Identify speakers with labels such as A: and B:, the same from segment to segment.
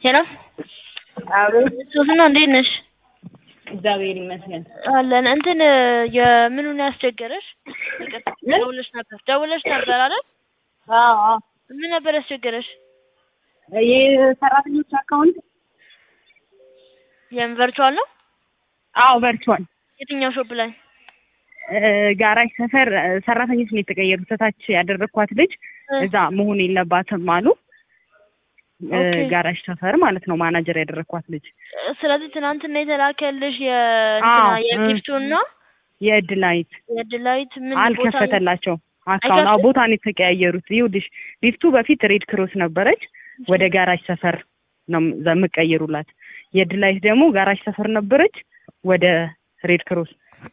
A: ሄሎ
B: አቤት
A: ሶስና እንዴት ነሽ?
B: እግዚአብሔር ይመስገን።
A: አለን እንትን የምኑን ያስቸገረሽ? ይቅርታ
B: ምን?
A: ደውለሽ ነበር ደውለሽ ነበር አይደል?
B: አዎ አዎ።
A: ምን ነበር ያስቸገረሽ?
B: የሰራተኞች አካውንት
A: የምን ቨርቹዋል ነው?
B: አዎ ቨርቹዋል
A: የትኛው ሾፕ ላይ?
B: ጋራጅ ሰፈር እ፣ ሰራተኞች ነው የተቀየሩት። ታች ያደረግኳት ልጅ
A: እ፣
B: እዛ መሆን የለባትም አሉ። እ፣
A: ኦኬ።
B: ጋራጅ ሰፈር ማለት ነው ማናጀር ያደረግኳት ልጅ
A: ስለዚህ ትናንትና የተላከልሽ የእንትና
B: አዎ፣ እ፣
A: የጊፍቱን ነው
B: የእድላይት
A: የድላዊት ምን ቦታ
B: አልከፈተላቸው አካውንት። አዎ
A: አይከፍትም?
B: ቦታ ነው የተቀያየሩት። ይኸውልሽ ሊፍቱ በፊት ሬድ ክሮስ ነበረች፣ ወደ ጋራጅ ሰፈር ነው ዛ- የምቀይሩላት። የእድላይት ደግሞ ጋራጅ ሰፈር ነበረች፣ ወደ ሬድ ክሮስ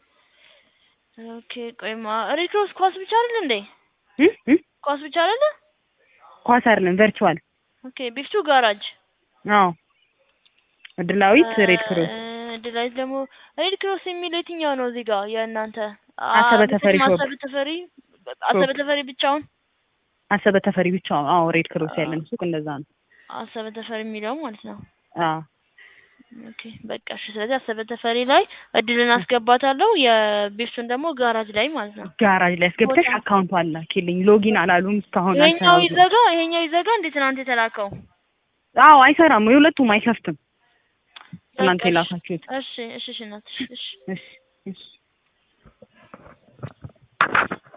A: ኦኬ ቆይማ ሪክሮስ ኳስ ብቻ አይደል እንዴ?
B: እ? እ?
A: ኳስ ብቻ አይደለ?
B: ኳስ አይደለም ቨርቹዋል።
A: ኦኬ ቢፍቱ ጋራጅ
B: አዎ እድላዊት ሬድ ክሮስ
A: እ፣ ድላዊት ደግሞ ሬድ ክሮስ የሚለው የትኛው ነው እዚህ ጋር የእናንተ
B: አሰበ
A: አ-
B: ተፈሪ
A: ምንም
B: ሾፕ።
A: አሰበ ተፈሪ አሰበ ተፈሪ ብቻውን
B: አሰበ ተፈሪ ብቻ። አዎ ሬድ ክሮስ ያለን ሱቅ እንደዛ ነው።
A: አሰበ ተፈሪ የሚለው ማለት ነው።
B: አዎ
A: ኦኬ በቃ እሺ። ስለዚህ አሰበ ተፈሪ ላይ እድልን አስገባታለሁ የቢፍቱን ደግሞ ጋራጅ ላይ ማለት ነው።
B: ጋራጅ ላይ አስገብተሽ
A: ቦታ-
B: አካውንቱ አላኪልኝ። ሎጊን አላሉም እስካሁን
A: ይሄኛው
B: አልሰራም።
A: ይዘጋ ይሄኛው ይዘጋ እንዴ ትናንት የተላከው
B: አዎ አይሰራም። የሁለቱም አይከፍትም። እናንተ
A: በቃ እሺ።
B: የላካችሁት
A: እሺ እሺ እሺ እናትሽ እሺ
B: እሺ እሺ